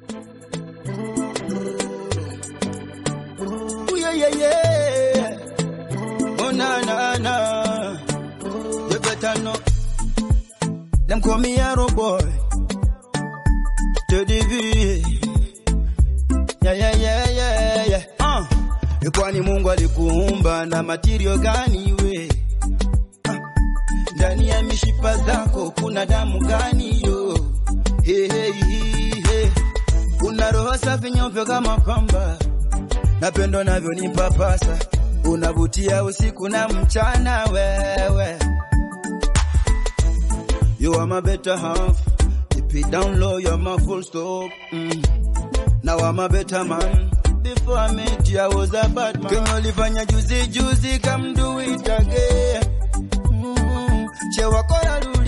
Ooh, yeah, yeah, yeah. Oh, na, na, na. You better know. Them call me Arrow Boy. To the V. Yeah, yeah, yeah, yeah, yeah. Uh. Kwani Mungu alikuumba na material gani we? Uh. Ndani ya mishipa zako kuna damu gani yo? Hey, hey, hey, hey. Una roho safi nyeupe kama pamba, napendo navyo ni papasa, unavutia usiku na mchana wewe. You are my better half, keep it down low, you're my full stop. Mm. Now I'm a better man. Before I met you, I was a bad man. Kenye ulifanya juzi juzi, come do it again. Mm. Che wakora